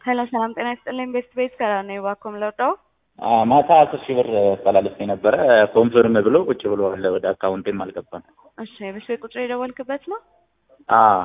ሄሎ ሰላም ጤና ይስጥልኝ። ቤስት ቤት ከራ ነው እባክዎ የምለውጠው ማታ አስር ሺህ ብር አስተላልፌ ነበረ ኮንፈርም ብሎ ቁጭ ብሏል። ወደ አካውንቴም አልገባም። እሺ የቤስት ቤት ቁጥር የደወልክበት ነው? አዎ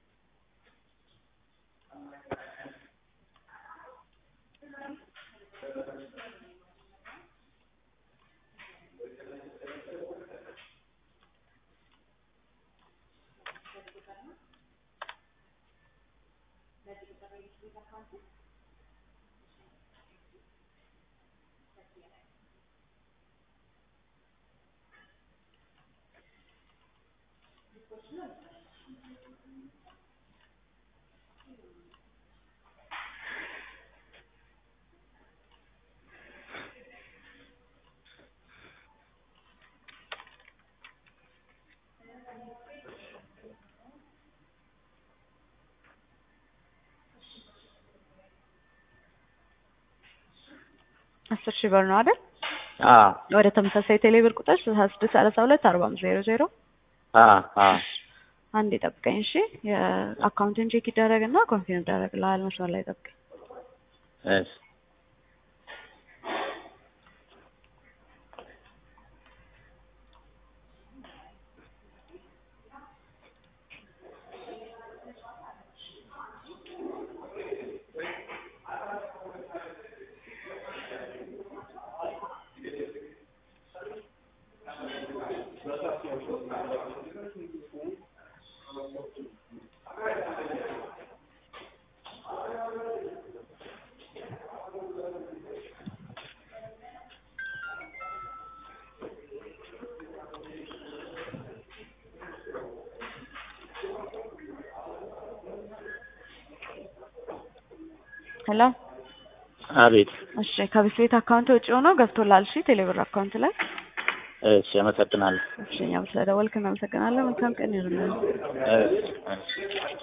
አስር ሺህ ብር ነው አይደል? አዎ ወደ ተመሳሳይ ቴሌብር ቁጥር ስልሳ ስድስት ሰላሳ ሁለት አርባ አምስት ዜሮ ዜሮ አዎ አዎ አንድ ጠብቀኝ እሺ። የአካውንትን ቼክ ይደረግና ኮንፊርም ይደረግልሃል። መስመር ላይ ጠብቀኝ። እሺ ሄሎ አቤት እሺ ከቤት ቤት አካውንት ውጭ ሆኖ ገብቶላል። እሺ ቴሌብር አካውንት ላይ እሺ አመሰግናለሁ። እሺ እኛም ስለደወልክ እናመሰግናለን። መልካም ቀን ይሁንልን። እሺ እሺ